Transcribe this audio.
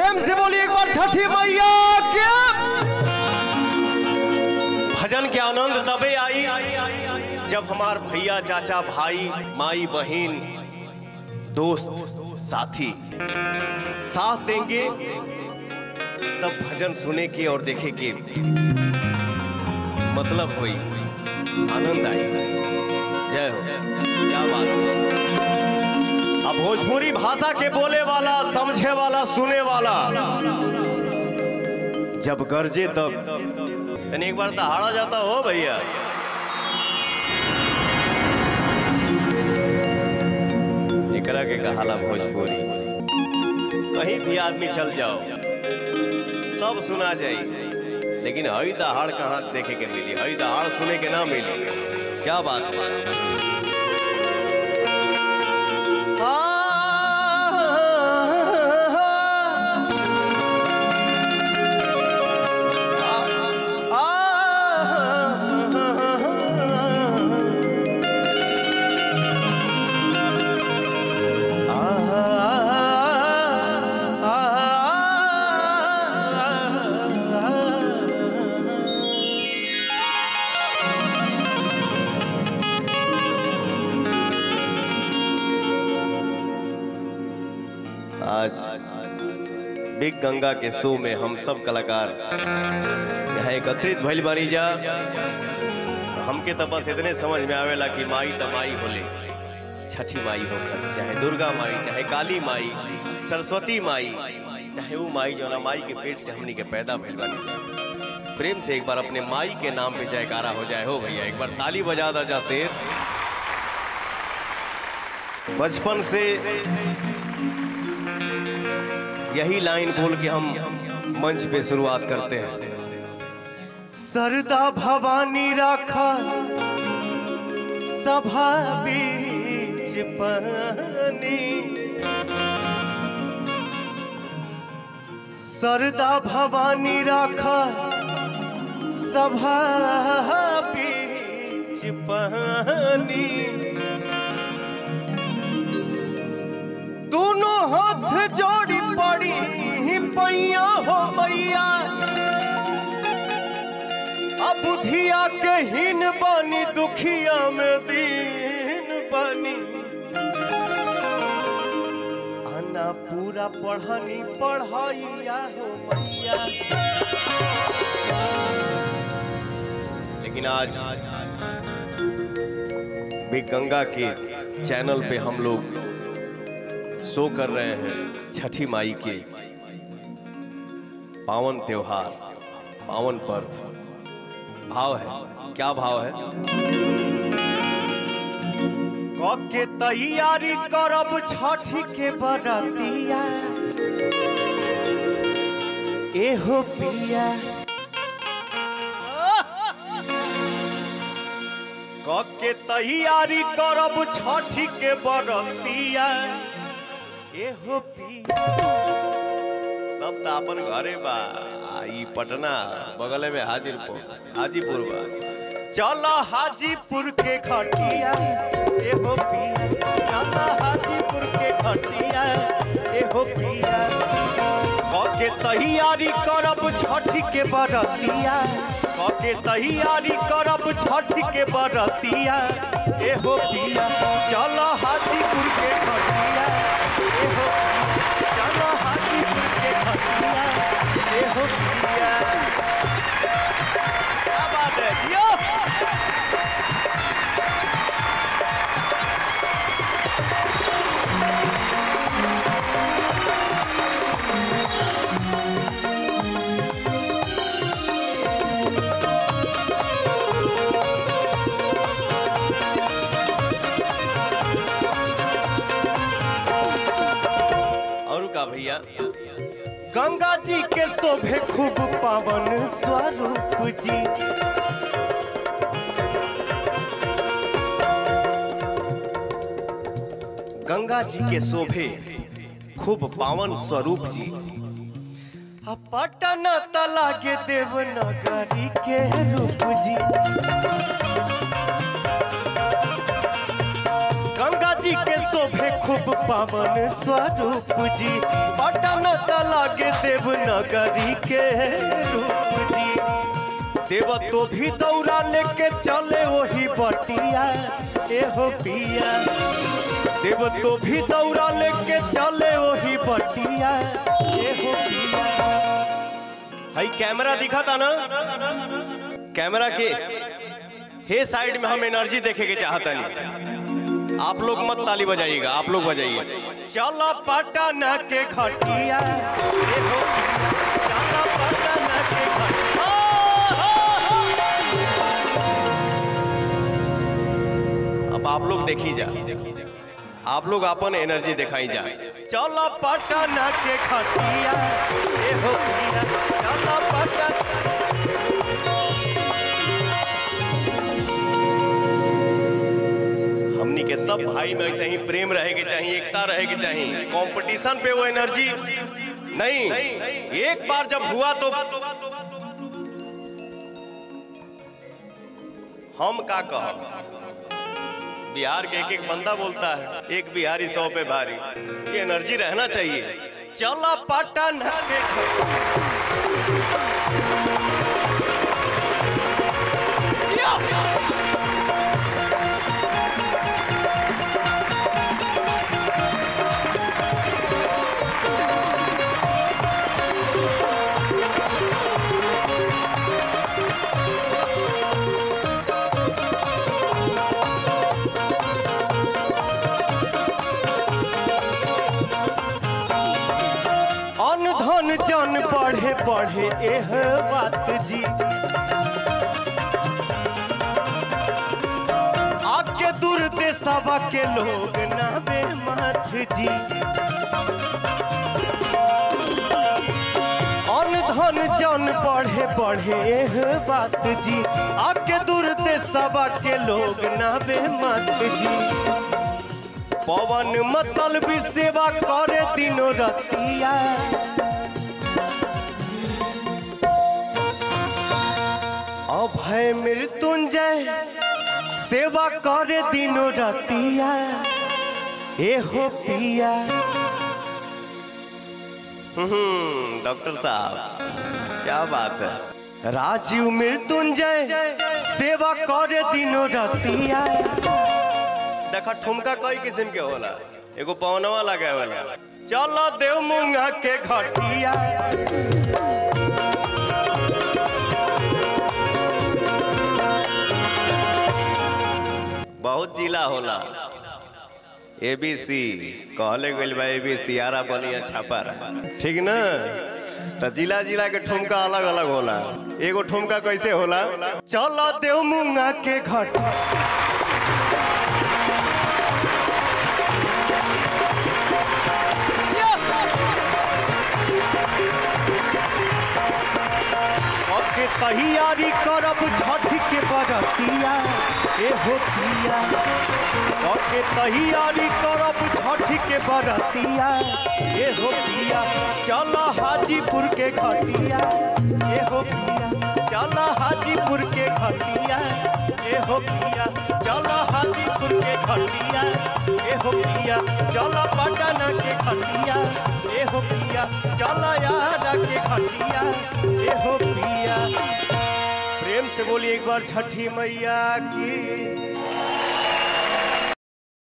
प्रेम से बोलिए एक बार छठी मैया के भजन के आनंद तबे आई जब हमार भैया चाचा भाई माई बहन दोस्त साथी साथ देंगे तब भजन सुने के और देखे के मतलब हुई आनंद आई जय हो क्या बात है अब भोजपुरी भाषा के बोले वाला समझे वाला सुने वाला जब गरजे तब तनी एक बार दहाड़ा जाता हो भैया एकरा के कहाला भोजपुरी कहीं भी आदमी चल जाओ सब सुना जाए लेकिन हई दहाड़ कहाँ देखे के मिली हई दहाड़ सुने के ना मिली क्या बात है आज बिग गंगा के शो में हम सब कलाकार यहाँ एकत्रित भइल बानी जा हमके तो बस इतने समझ में आवेला कि माई त माई होले छठी माई हो खस चाहे दुर्गा माई चाहे काली माई सरस्वती माई चाहे वो माई जो ना माई के पेट से हमनी के पैदा भइल बानी जा प्रेम से एक बार अपने माई के नाम पे जयकारा हो जाए हो भैया एक बार ताली बजा दा जा शेर बचपन से यही लाइन बोल के हम मंच पे शुरुआत करते हैं सरदा भवानी राखा सभा बीच पानी सरदा भवानी राखा सभा बीच पानी दोनों हाथ जोड़ी पड़ी पैया हो मैया अब बुधिया के हीन बानी दुखिया में दीन बानी आना पूरा पढ़नी पढ़ाइया हो मैया लेकिन आज भी गंगा के चैनल पे हम लोग शो कर रहे हैं छठी माई के पावन त्योहार पावन पर्व भाव है क्या भाव है के तैयारी करब छठी के बरतिया एहो पिया के तैयारी करब छठी के बरतिया एहो पिया सब तो अपन घरे बा आ, ई पटना बगल में हाजीपुर हाजीपुर बा चलो हाजीपुर के खटिया एहो पिया चलो हाजीपुर के खटिया एहो पिया के तैयारी करब छठी के बरतिया के तैयारी करब छठी के बरतिया एहो पिया चलो हाजीपुर के खटिया एहो पिया चलो हाजीपुर के खटिया एहो पिया क्या बात है जियो और का भैया गंगा जी के शोभे खूब पावन स्वरूप जी गंगा जी के शोभे खूब पावन स्वरूप जी आ पटन तला के देवनगरी के रूप जी गंगा जी के शोभे खूब पावन स्वरूप जी पटन लागे देवनगरी के रूप जी देव तो भी दौड़ा लेके चले वही बटिया एहो पिया देव तो भी दौड़ा लेके चले वही बटिया एहो पिया हई कैमरा दिखा था ना कैमरा के हे साइड में हम एनर्जी देखे के चाहता नहीं आप लोग मत ताली बजाइएगा आप लोग बजाइए चलो पटना के खटिया एहो चलो पटना के खटिया अब आप लोग देखी जा आप लोग अपन एनर्जी दिखाई जा चलो पटना के खटिया एहो पिया चलो पटना हमनी के सब भाई में ऐसे ही प्रेम रहे के चाहिए एकता रहे के चाहिए कंपटीशन पे वो एनर्जी नहीं एक बार जब हुआ तो हम का कह बिहार के एक एक बंदा बोलता है एक बिहारी सौ पे भारी ये एनर्जी रहना चाहिए चलो पटना के अन धन जन बढ़े बढ़े एह बात जी आके दूर देशवा के लोग ना बेमत जी अन धन जन बढ़े बढ़े एह बात जी आके दूर देशवा के लोग ना बेमत जी पवन मतल भी सेवा करे दिनो रतिया अभय मृत्युंजय सेवा करे दिनो रतिया एहो पिया हम्म डॉक्टर साहब क्या बात है राजीव मृत्युंजय सेवा करे दिनो रतिया देखा ठुमका कई किस्म के होला एगो पवनवा लगे वाला चलो देव मुंगा के घटिया बहुत जिला होला एबीसी कहले गइल बा एबीसी आरा बलिया छापा ठीक ना तो जिला जिला के ठुमका अलग अलग होला एगो ठुमका कैसे होला चलो देव मुंगा के घटिया के तैयारी करब छठ के बरतिया ए हो पिया के तैयारी करब छठ के बरतिया ए हो पिया चल हाजीपुर के घटिया ए हो पिया चल हाजीपुर के घटिया ए हो पिया चल हाजीपुर के घटिया ए हो पिया चल पटना के घटिया ए हो पिया चल यारा के घटिया ए हो पिया प्रेम से बोलिए एक बार छठी मैया की